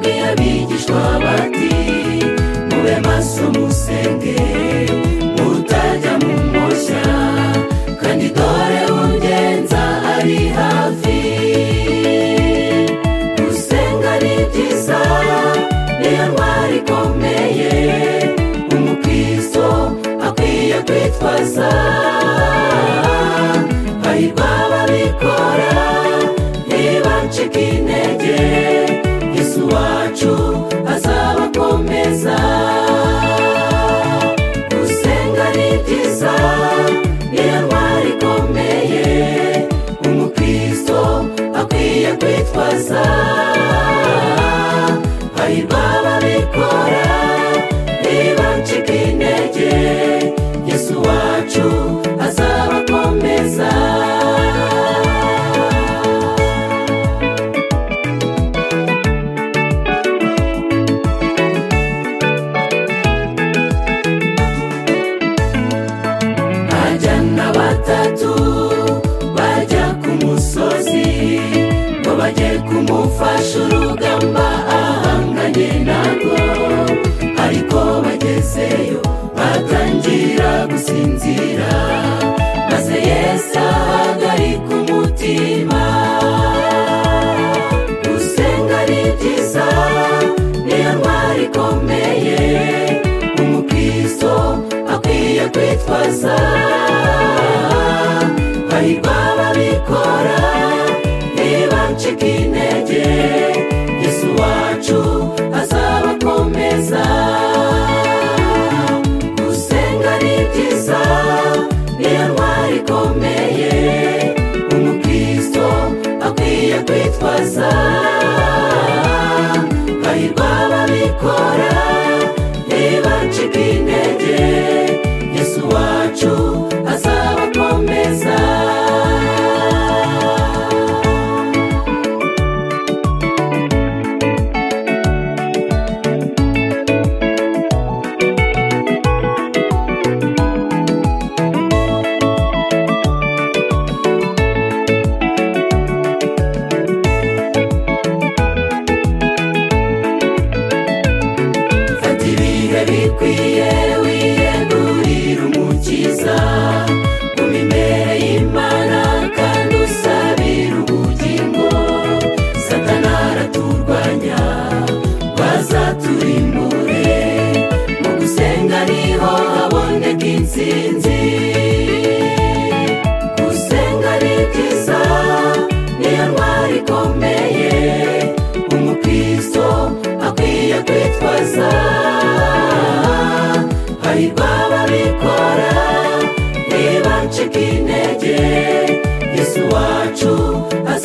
abigishwa bati mube maso musenge mutajya mu moshya kandi dore ugenza ari hafi gusenga ni byiza niyo ntwari ikomeye umukristo akwiye kwitwaza hahirwa ababikora ntibacike intege yesu wacu azabakomeza gusenga ni byiza niyo ntwari ikomeye umukristo akwiye kwitwaza hahirwa ababikora ntibacike intege yesu wacu azabakomeza ajyana batatu bajya ku musozi ngo bajye kumufasha urugamba ahanganye narwo ariko bagezeyo batangira gusinzira maze yesu ahagarika umutima gusenga ni byiza niyo ntwari ikomeye umukristo akwiye kwitwaza hahirwa ababikora ntibacike intege yesu wacu azabakomeza gusenga ni byiza niyo ntwari ikomeye umukristo akwiye kwitwaza hahirwa ababikora ntibacike intege yesu wacu azabakomeza fata ibihe bikwiye wiyegurire umukiza guma imbere y'imana kandi usabire ubugingo satana araturwanya ngo azaturimbure mu gusenga niho haboneka intsinzi gusenga ni byiza niyo ntwari ikomeye umukristo akwiye kwitwaza hahirwa ababikora ntibacike intege yesu wacu az